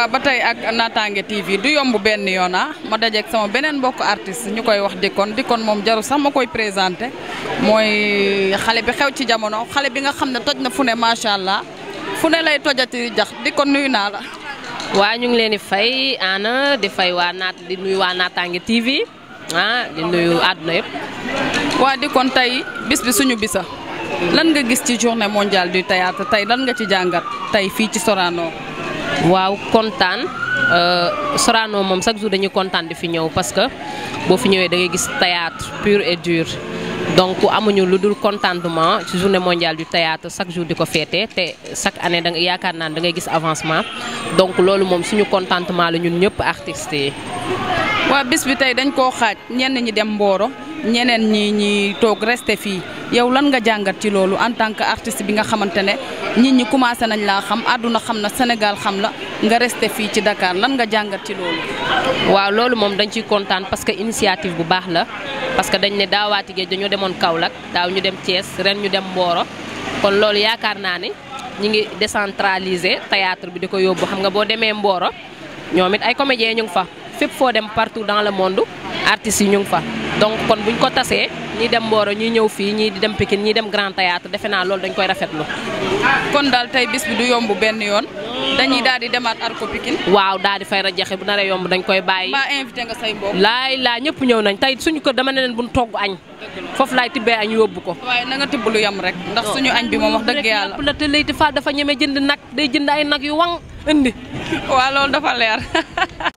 waaw ba tey ak Natangué TV du yomb benn yoon ah ma dajeeg sama beneen mbokk artiste ñu koy wax Dikon Dikon moom jaru sax ma koy présenté mooy xale bi xew ci jamono xale bi nga xam ne toj na fu ne macha allah fu ne lay tojati jax Dikon nuyu naa la. waa ñu ngi leen di fay ana di fay waa naat di nuyu waa Natangué TV ah di nuyu àdduna yëpp. waa Dikon tey bis bi suñu bisa lan nga gis ci journée mondiale du théâtre tey lan nga ci jàngat tey fii ci Sorano. waaw kontaan Sorano moom chaque jour dañuy kontaan di fi ñëw parce que boo fi ñëwee da ngay gis théâtre pur et dur donc amuñu lu dul contentement ci journée mondiale du théâtre chaque jour di ko féete te chaque année da nga yaakaar naa da ngay gis avancement donc loolu moom suñu contentement la ñun ñëpp artistes yi. waa bis bi tey dañ koo xaaj ñenn ñi dem Mboro ñeneen ñi ñi toog resté fii yow lan nga jàngat ci loolu en tant que artiste bi nga xamante ne nit ñi commencé nañ laa xam àdduna xam na Sénégal xam la nga resté fii ci Dakar lan nga jàngat ci loolu. waaw loolu moom dañ ciy kontaan parce que initiative bu baax la parce que dañ ne daawaati géej dañoo demoon Kaolack daaw ñu dem Thiès ren ñu dem Mboro kon loolu yaakaar naa ni ñi ngi décentraliser théâtre bi di ko yóbbu xam nga boo demee Mboro ñoom it ay comédiens ñu ngi fa fépp foo dem partout dans le monde artistes yi ñu ngi fa. donc kon buñ ko tasee ñii dem Mboro ñii ñëw fii ñii di dem Pikine ñii dem Grand Théâtre defe naa loolu dañ koy rafetlu. kon daal tey bis bi du yomb benn yoon dañuy daal di demaat Arco Pikine. waaw daal di fay rajaxe bu naree yomb dañ koy bàyyi. mbaa invité nga say mbokk. laay laa ñëpp ñëw nañ tey suñu kër dama ne leen buñ togg añ. foofu laay tibbee añ yóbbu ko. waaye na nga tibb lu yam rek ndax suñu añ bi moom wax dëgg yàlla. la te Leyti Fall dafa ñeme jënd nag day jënd ay nag yu waŋ indi. waaw loolu dafa leer.